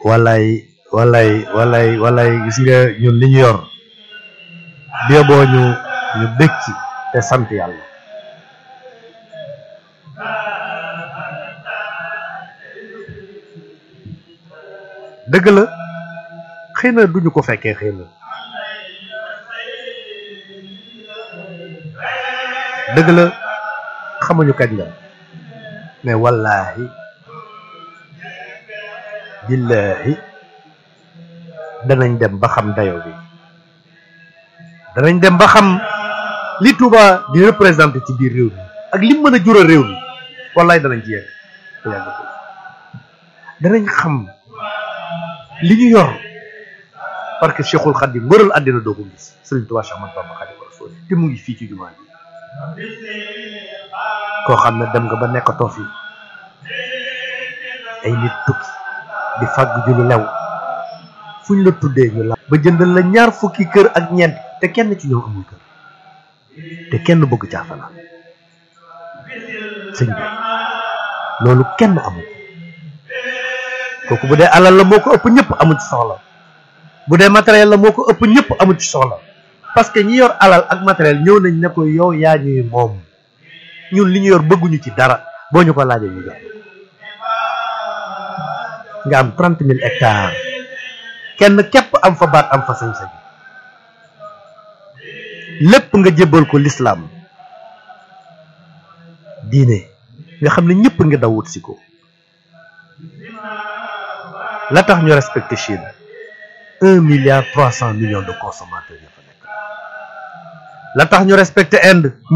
walay walay walay walay gis nga ñun li ñu yor bee boo ñu ñu bég ci te sant yàlla dëgg la xëy na duñu ko fekkee xëy na dëgg la xamuñu kañ la mais wallahi billahi danañ dem ba xam dayo bi danañ dem ba xam li Touba di représenté ci biir réew mi ak li mën a jural réew mi wallahi danañ ci yegg te yàggatul danañ xam li ñu yor parce que Cheikhul Khadim mbëral àddina doo ko gis Sëriñ Touba Cheikh Ahmadou Bamba Khadimu Rasul te mu ngi fii ci jumaa ji koo xam ne dem nga ba nekkatoo fi ay nit tukki di fàgg ju lu lew fu ñu la tuddee ñu la ba jëndal la ñaar fukki kër ak ñeent te kenn ci ñoom amul kër te kenn bëgg caa fanaan sëñ bi loolu kenn amul kooku bu dee alal la moo ko ëpp ñëpp amul ci soxla bu dee matériel la moo ko ëpp ñëpp amul ci soxla parce que ñi yor alal ak matériel ñëw nañ ne ko yow yaa ñuy moom ñun li ñu yor bëgguñu ci dara boo ñu ko laajee ñu jox nga am trente mille hectares kenn képp am fa baat am fa sañ-sañ lépp nga jébbal ko l'islam diine nga xam ne ñëpp nga daw wut si ko la tax ñu respecté Chine un milliard trois cent millions de consommateurs ya fa nekk la tax ñu respecté Inde